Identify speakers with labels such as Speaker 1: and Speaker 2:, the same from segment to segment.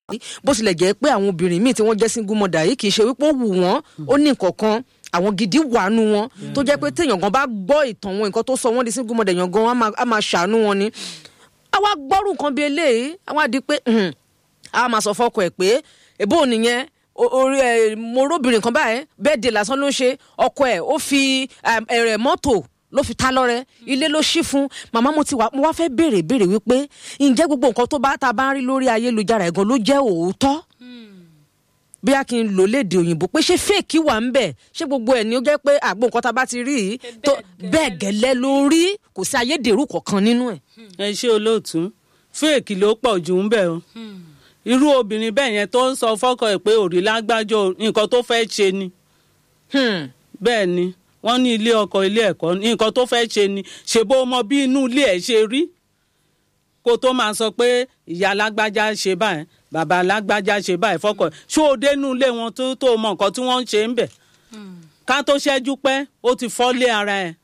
Speaker 1: bó tilẹ̀ jẹ́ pé àwọn obìnrin míì tí wọ́n jẹ́ single mother yìí kì í ṣe wípé ó wù wọ́n ó ní nǹkan kan àwọn gidi wà nù wọn tó jẹ́ pé téèyàn gan bá gbọ́ ìtàn wọn nǹkan tó sọ wọ́n di single mother èèyàn gan á máa- á máa ṣàánú wọn ni. àwa gbọ́rù nǹkan bíi eléyìí àwọn àdí pé "Hmm, a máa sọ fọ́kọ ẹ̀ pé èbó nìyẹn o- orí ẹ mo róbìnrin kan báyìí bẹ́ẹ̀ de lásán ló ń ṣe ọkọ ẹ̀ ó fi um, ẹ̀rẹ̀ mọ́tò ló fi ta lọ́rẹ ilé ló ṣí fún màmá mo ti wá mo wá fẹ́ béèrè béèrè wípé ǹjẹ́ gbogbo nǹkan tó bá ta bá ń rí lórí ayélujára ẹ̀ gan ló jẹ́ òótọ́ bí a kì í lò léde òyìnbó pé ṣé fèkì wà ń bẹ̀ ṣé gbogbo ẹ̀ ni ó jẹ́ pé àgbo nǹkan tá a bá ti rí yìí tó bẹ́ẹ̀ gẹ́lẹ́ ló rí kò sí ayédèrú kankan nínú ẹ̀.
Speaker 2: ẹ ṣe olóòtú fèèkì ló pọ̀ jù ń bẹ̀ o irú obìnrin bẹ́ẹ̀ yẹn tó ń sọ fọ́kọ ẹ̀ pé òrì lágbájọ nǹkan tó fẹ́ ṣe ni
Speaker 1: Hmm.
Speaker 2: bẹ́ẹ̀ ni wọ́n ní ilé ọkọ ilé ẹ̀kọ́ nǹkan tó fẹ́ ṣe ni ṣèbó mọ bí inú ilé ẹ̀ ṣe rí kó tó máa sọ pé ìyá lágbájá ṣe báyìí bàbá lágbájá ṣe báyìí fọ́kọ ẹ̀ ṣó o dénú ilé wọn tó tó mọ nǹkan tí wọ́n ń ṣe ń bẹ̀ ká tó ṣẹ́jú pẹ́ ó ti fọ́lé ara ẹ̀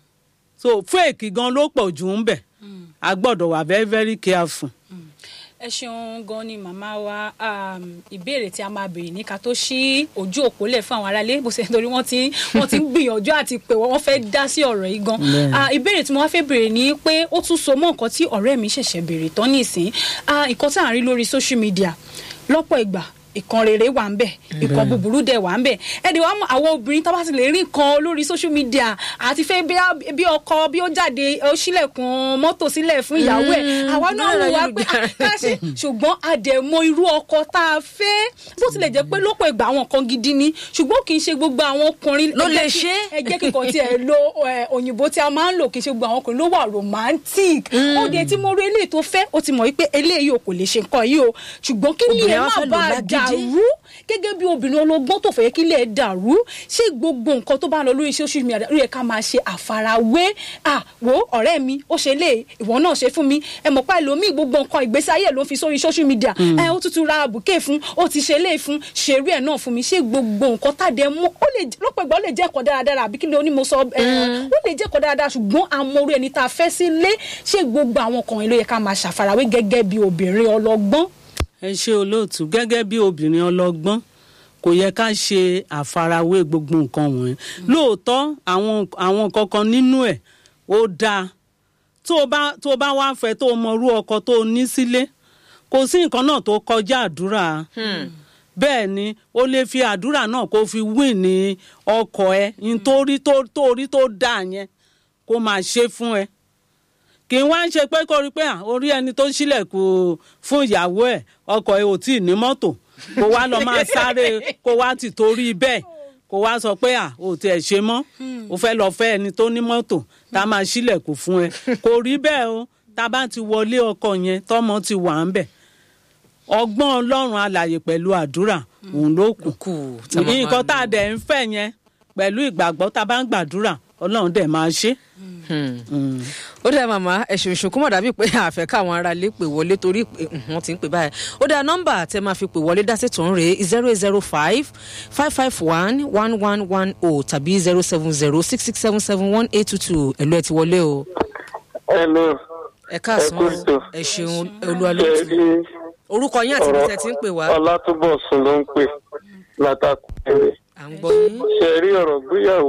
Speaker 2: so fèèkì gan ló pọ̀ jù ń bẹ̀ a gbọ́dọ̀ wà very very careful.
Speaker 3: ẹ ṣeun gan ni màmá wa um, ìbéèrè tí a máa béèrè ní ká tó ṣí ojú òpó lẹ̀ fún àwọn aráalé bó ṣe nítorí wọ́n ti wọ́n ti ń gbìyànjú àti pé wọ́n fẹ́ dá sí ọ̀rọ̀ yìí gan
Speaker 2: Bẹ́ẹ̀ni.
Speaker 3: Ah, ìbéèrè tí mo wá fẹ́ béèrè ni pé ó tún so mọ́ nǹkan tí ọ̀rẹ́ mi ṣẹ̀ṣẹ̀ béèrè tán nísìn Ah, nǹkan tá à ń rí lórí social media lọ́pọ̀ ìgbà ìkan rere wà ń bẹ̀ ìkan búburú dẹ̀ wà ń bẹ̀ ẹ̀dẹ̀ wa mọ̀ àwọn obìnrin tó bá ti lè rí nǹkan lórí social media àti fẹ́ bí- bí ọkọ bí ó jáde ó ṣílẹ̀kùn mọ́tò sílẹ̀ fún ìyàwó ẹ̀
Speaker 1: Mm,
Speaker 3: àwa náà
Speaker 1: bẹ́ẹ̀
Speaker 3: wò wá pé
Speaker 1: ayélujára.
Speaker 3: ká ṣe ṣùgbọ́n àdẹ̀mọ irú ọkọ tá a fẹ́ bó tilẹ̀ jẹ́ pé lọ́pọ̀ ìgbà àwọn kan gidi ni ṣùgbọ́n kì í ṣe gbogbo àwọn ọkùnrin
Speaker 1: Ló
Speaker 3: ẹ jẹ́
Speaker 1: lè
Speaker 3: kí-
Speaker 1: ṣe.
Speaker 3: ẹ jẹ́ kíkan tí ẹ lo ẹ, òyìnbó tí a máa ń lò kì í ṣe gbogbo àwọn ọkùnrin ló wà romantic ó de tí mo rí eléyìí tó fẹ́ ó ti mọ̀ wípé eléyìí ò kò lè ṣe nǹkan yìí o ṣùgbọ́n kí ni
Speaker 1: Obìnrin
Speaker 3: ẹ
Speaker 1: á
Speaker 3: má
Speaker 1: fẹ́ lò
Speaker 3: bàa
Speaker 1: lágídí.
Speaker 3: dàrú gẹ́gẹ́ bí obìnrin ọlọ́gbọ́n tó fẹ́ kí ilé ẹ̀ dàrú ṣé gbogbo nǹkan tó bá ń lọ lórí social media ó yẹ ká máa ṣe àfarawé à wo ọ̀rẹ́ mi ó ṣe lé ìwọ náà ṣe fún mi ẹ mọ̀ pa ẹlòmíì gbogbo nǹkan ìgbésí ayé ẹ̀ ló fi sórí social media ẹ ó tútù ra àbùké fún ó ti ṣe lé fún ṣeré ẹ̀ náà fún mi ṣé gbogbo nǹkan tàdé mú ó lè lọ́pọ̀ ìgbà ó lè jẹ́ ẹ̀kọ́ dáradára àbí kí ni oní mo sọ ẹ ó lè jẹ́ ẹ̀kọ́ dáradára ṣùgbọ́n àmọ́rú ẹni tá a fẹ́ sílé ṣé gbogbo àwọn kan yìí ló yẹ ká máa ṣàfarawé gẹ́gẹ́ bí obìnrin ọlọ́gbọ́n
Speaker 2: ẹ ṣe olóòtú gẹ́gẹ́ bí obìnrin ọlọ́gbọ́n kò yẹ ká ṣe àfarawé gbogbo nǹkan wọ̀nyí lóòótọ́ àwọn àwọn kankan nínú ẹ̀ ó dáa tó o bá tó o bá wá fẹ́ tó o mọrú ọkọ tó o ní sílé kò sí nǹkan náà tó kọjá àdúrà bẹ́ẹ̀ ni o lè fi àdúrà náà kó fi win ní ọkọ ẹ nítorí tó tó rí tó dáa yẹn kó máa ṣe fún ẹ kì í wá ń ṣe pé kó rí pé à orí ẹni tó ṣílẹ̀kùn fún ìyàwó ẹ̀ ọkọ ẹ̀ ò tí ì ní mọ́tò kó wá lọ máa sáré kó wá ti torí bẹ́ẹ̀ kó wá sọ pé à ò tiẹ̀ ṣe mọ́ o fẹ́ lọ fẹ́ ẹni tó ní mọ́tò tá a máa ṣílẹ̀kùn fún ẹ kò rí bẹ́ẹ̀ o tá a bá ti wọlé ọkọ yẹn tọ́mọ ti wà ń bẹ̀ ọgbọ́n ọlọ́run alàyè pẹ̀lú àdúrà òun ló kù
Speaker 1: kù tá a máa
Speaker 2: nǹkan
Speaker 1: máa
Speaker 2: tá a dẹ̀ ń fẹ́ yẹn pẹ̀lú ìgbàgbọ́ tá a bá ń gbàdúrà ọlọ́run dẹ̀ máa ṣe.
Speaker 1: Hmm.
Speaker 2: Mm.
Speaker 1: ó dá màmá ẹ̀sùn ìṣùnkún mọ̀ dàbí pé àfẹ́ káwọn ará lè pè wọlé torí pé wọ́n ti ń pè báyìí ó dá nọ́mbà tẹ máa fi pè wọlé dásì tó ń rè zero eight zero five five five one one one one o tàbí zero seven zero six six seven seven one eight two two ẹ̀lú ẹ̀ ti wọlé o
Speaker 4: Hello.
Speaker 1: ẹ káàsán
Speaker 4: Ẹ kú ètò.
Speaker 1: ẹ ṣeun olúwalótú
Speaker 4: Ṣé
Speaker 1: orúkọ yín àti ibi
Speaker 4: ọ̀rọ̀
Speaker 1: tẹ ti ń pè wá
Speaker 4: Ọlátúbọ̀sún ló ń pè látàkùn ẹ̀rẹ̀.
Speaker 1: à ń gbọ́ yín
Speaker 4: Ṣé ẹ rí ọ̀rọ̀ gbéyàwó?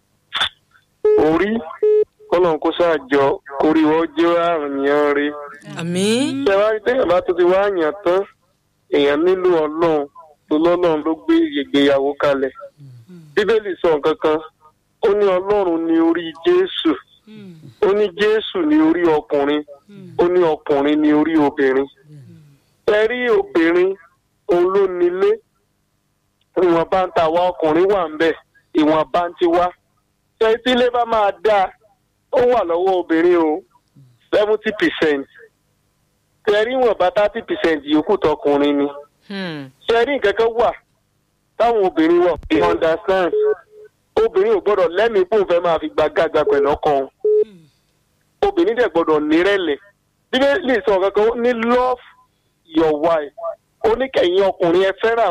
Speaker 4: Orí kọ́nà kó ṣáàjọ orí wọn jẹ́ àrùn yẹn rí.
Speaker 1: àmì
Speaker 4: Ṣé wá rí téèyàn bá tó ti wá yàn tán? Èèyàn nílò ọlọ́run tó lọ́lọ́run ló gbé ìgbéyàwó kalẹ̀. Bíbélì sọ nǹkan kan, ó ní ọlọ́run ní orí Jésù. Ó ní Jésù ní orí ọkùnrin. Ó ní ọkùnrin ní orí obìnrin. ẹ rí obìnrin òun ló nílé ìwọ̀nba ń ta àwa ọkùnrin wà ń bẹ̀ ìwọ̀nba ń ti wá ṣé tílé bá máa dáa ó wà lọ́wọ́ obìnrin o seventy percent ṣe rí ìwọ̀nba thirty percent yòókù tọkùnrin ni
Speaker 1: Hmm.
Speaker 4: ṣe rí nǹkan kan wà táwọn obìnrin wọ̀ fi understand obìnrin ò gbọ́dọ̀ lẹ́mìí pòun fẹ́ máa fi gbàgàgbà pẹ̀lú ọkọ òun obìnrin dẹ̀ gbọ́dọ̀ nírẹ̀lẹ̀ bíbélì sọ kankan ó ní love your wife ó ní kẹ̀yìn ọkùnrin ẹ fẹ́ràn